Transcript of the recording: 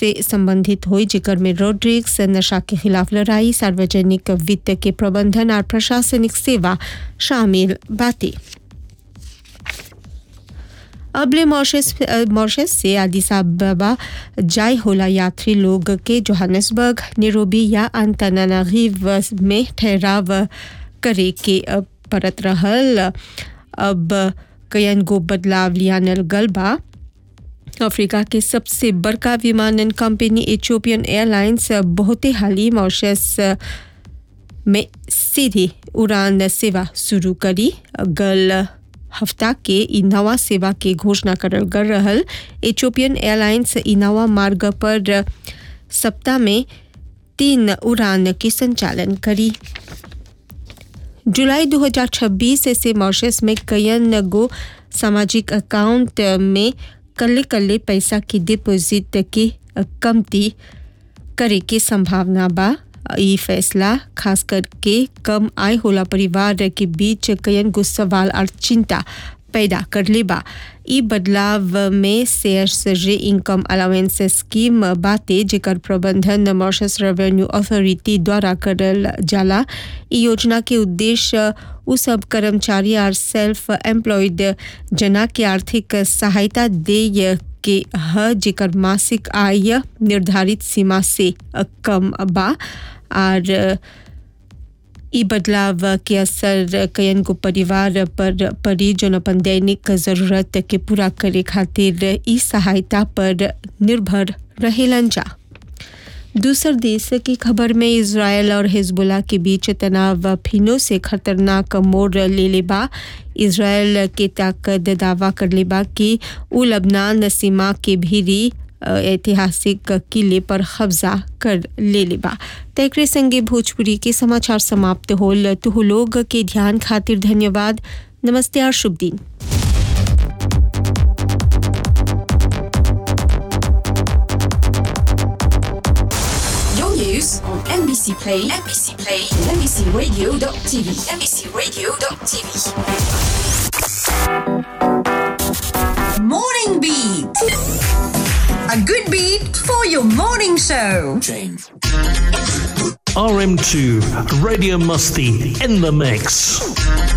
से संबंधित हुई जिकर में रोड्रिक्स नशा के खिलाफ लड़ाई सार्वजनिक वित्त के प्रबंधन और प्रशासनिक सेवा शामिल बातें अबले मॉरिशस मॉरिशस से आदिस अबा जाय होला यात्री लोग के जोहान्सबर्ग निरोबी या अंतनानागिव में ठहराव करे के परत रहल अब कयन गो बदलाव लियानल गलबा अफ्रीका के सबसे बड़का विमानन कंपनी इथियोपियन एयरलाइंस बहुते हाली मॉरिशस में सीधी उड़ान सेवा शुरू करी गल हफ्ता के ई नवा सेवा के घोषणा करल कर रहल इथियोपियन एयरलाइंस ई नवा मार्ग पर सप्ताह में तीन उड़ान के संचालन करी जुलाई 2026 से मॉरिशस में कयन गो सामाजिक अकाउंट में कल्ले कल्ले पैसा की डिपॉजिट के कमती करे के संभावना बा ई फैसला खास करके कम आय होला परिवार के बीच कयन गो सवाल और चिंता पैदा कर ले बा ई बदलाव में शेयर्स रे इनकम अलाउंस स्कीम बाते जेकर प्रबंधन मॉरिशस रेवेन्यू अथॉरिटी द्वारा करल जाला ई योजना के उद्देश्य उ सब कर्मचारी और सेल्फ एम्प्लॉयड जना के आर्थिक सहायता दे के ह जेकर मासिक आय निर्धारित सीमा से कम बा और ई बदलाव के असर कयन को परिवार पर पड़ी जो अपन दैनिक जरूरत के पूरा करे खातिर ई सहायता पर निर्भर रहेलन जा दूसर देश की खबर में इसराइल और हिजबुल्ला के बीच तनाव फिनो से खतरनाक मोड़ ले ले बा इसराइल के ताकत दावा कर ले बा कि उ लबनान सीमा के भीरी ऐतिहासिक किले पर कब्जा कर ले ले बा तकरे संगे भोजपुरी के समाचार समाप्त होल तुह लोग के ध्यान खातिर धन्यवाद नमस्ते और शुभ दिन Your news on NBC Play, NBC Play, NBCRadio.tv, NBCRadio.tv. Morning Beat. A good beat for your morning show. RM2 Radio Musty in the mix.